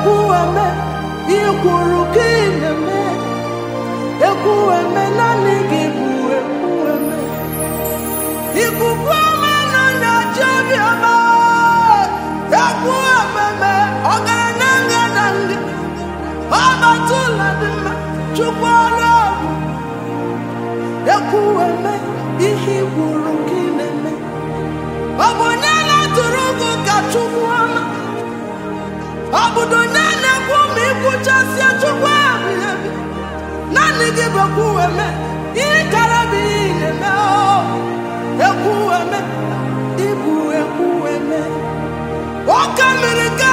ekwueme ikwuru ka ị na-eme ekwueme naanị gị bụ ekwueme ikuku ọma na nyachi obiọma ekwuememe ọgaranya ngada nga ọbata ụlọ dị mma chukwu ọrụ ọgụ ekwueme ihe ikwuru ka ị na-eme ọ bụ onye na-atụrụ gị ka chukwu ọma ọ bụdo onye na-ekwu ma ikwuchasia chukwu ebighị ebi naanị gị bụ ekwueme ihe kara bụ ihe ị na-eme o ekwueme ịbụ ekwueme ụka mere ka